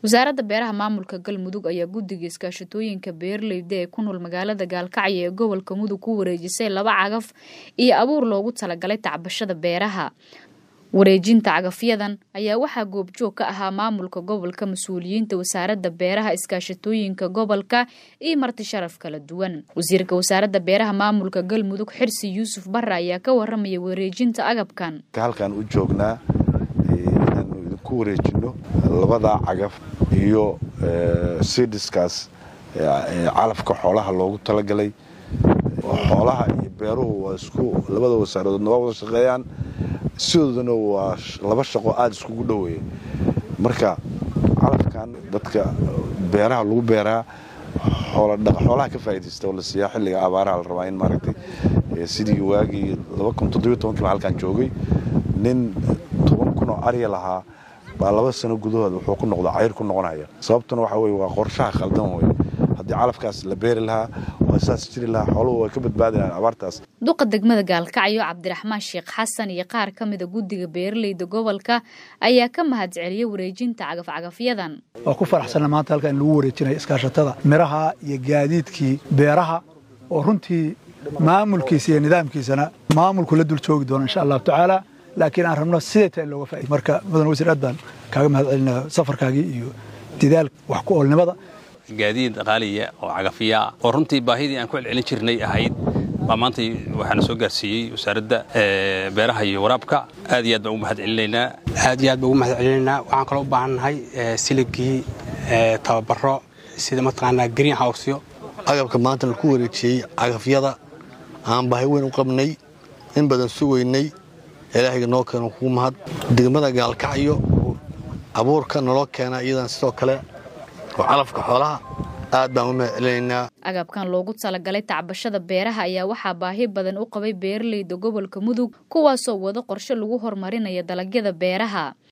wasaaradda beeraha maamulka galmudug ayaa guddiga iskaashatooyinka beeraleyda ee ku nool magaalada gaalkacyo ee gobolka mudug ku wareejisay laba cagaf iyo abuur loogu talagalay tacbashada beeraha wareejinta cagafyadan ayaa waxaa goobjoog ka ahaa maamulka gobolka mas-uuliyiinta wasaaradda beeraha iskaashatooyinka gobolka iyo marti sharaf kala duwan wasiirka wasaaradda beeraha maamulka galmudug xirsi yuusuf barre ayaa ka waramaya wareejinta agabkan halkaan u joognaa inaanu idinku wareejino labadaa cagaf iyo sidiskaas calafka xoolaha loogu talagalay xoolaha iyo beeruhu waa isku labada wasaaradooodna waa wada shaqeeyaan sidoodana waa laba shaqo aada iskugu dhoweeya marka calafkan dadka beeraha lagu beeraa xoolaha ka faa'iidaysta oo la siiyaa xilliga abaaraha la rabaa in maaragtay sidii waagii baa halkaan joogay nin toban kun oo arya lahaa baa laba sano gudahood wuxuu ku noqda cayr ku noqonaya sababtuna waxa weye waa qorshaha khaldan wey haddii calafkaas la beeri lahaa waa saas jiri lahaa xooluhu way ka badbaadi lahaan abaartaas duqa degmada gaalkacyo cabdiraxmaan sheekh xasan iyo qaar ka mida guddiga beeraleyda gobolka ayaa ka mahadceliyay wareejinta cagafcagafyadan waa ku faraxsanna maanta halka in lagu wareejinayo iskaashatada miraha iyo gaadiidkii beeraha oo runtii maamulkiisa iyo nidaamkiisana maamulku la dul joogi doono insha allahu tacaala laakiin aan rabno siday tahay in looga faa'ido marka mudan wasiir aad baan kaaga mahad celinaa safarkaagii iyo didaal wax ku oolnimada gaadiid qaaliya oo cagafiya ah oo runtii baahidii aan ku celcelin jirnay ahayd baa maanta waxaana soo gaarsiiyey wasaaradda beeraha iyo waraabka aad iyo aad baan ugu mahad celinaynaa aad iyo aad baan ugu mahad celinaynaa waxaan kaloo u baahannahay siligii tababaro sida mataqaanaa green howsyo agabka maanta laku wareejiyey cagafyada aan baahi weyn u qabnay in badan sugaynay ilaahayga noo keeno kugu mahad degmada gaalkacyo abuurka naloo keena iyadan sidoo kale oo calafka xoolaha aad baan u mahad celinaynaa agabkan loogu talagalay tacbashada beeraha ayaa waxaa baahi badan u qabay beeraleyda gobolka mudug kuwaasoo wado qorshe lagu horumarinayo dalagyada beeraha